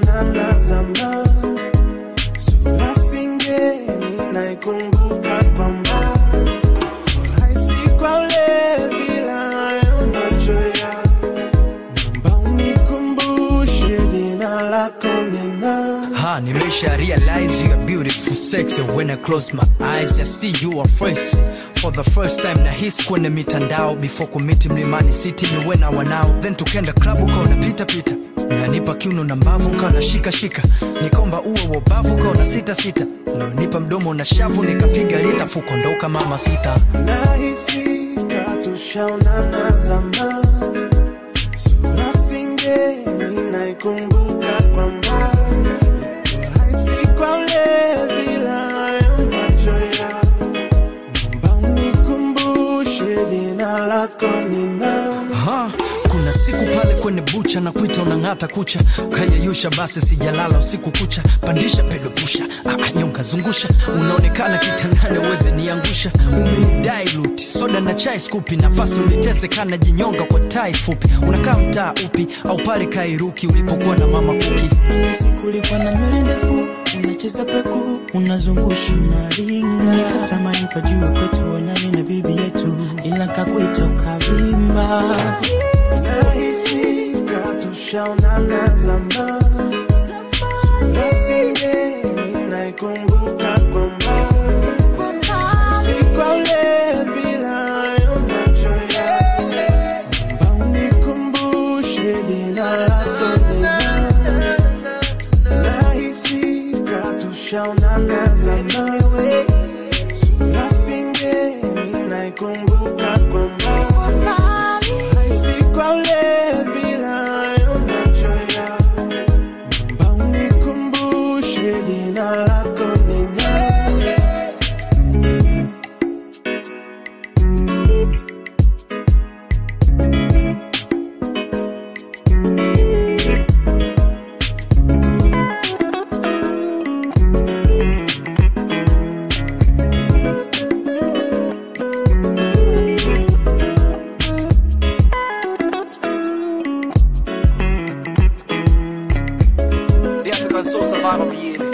tushaonana zamani, sura singeni naikumbuka kwa mbali, haisi kwa ule bila hayo macho yako, naomba unikumbushe jina lako ni nani? Ha, nimesha realize you are beautiful sexy when I close my eyes I see you are fresh for the first time na hisi kwenye mitandao before kumiti mlimani city ni wena wanao then tukenda klabu kaona pita pita nanipa kiuno na mbavu kawa na shika shika nikomba uwe wobavu kawa na sita sita nipa mdomo na shavu nikapiga lita fukondoka mama sita nahisi katushaonana zamani, sura singeni naikumbuka kwa mbali, haisi kwa ule bila hayo macho yako, naomba unikumbushe jina lako ni nani? Ha, kuna siku pale kwenye bucha na kuita unang'ata kucha ukayeyusha basi sijalala usiku kucha pandisha pedo pusha ah, nyonga zungusha unaonekana kitandani uweze niangusha umenidailuti soda na chai skupi nafasi unitese kana jinyonga kwa tai fupi unakaa mtaa upi au pale kairuki ulipokuwa na mama kuki mimi sikulikuwa na nywele ndefu unacheza peku unazungusha unaringa nikatamani pajue kwetu wanani na bibi yetu ila kakuita ukavimba Nahisi katushaonana zamani, sura singeni naikumbuka kwa mbali, si kwa ule bila hayo macho yako, naomba unikumbushe jina lako ni nani? Nahisi katushaonana zamani, sura singeni naikumbuka kwa mbali, haisi kwa ule bila hayo macho yako, naomba unikumbushe jina lako ni nani? The African Soul Survivor BA.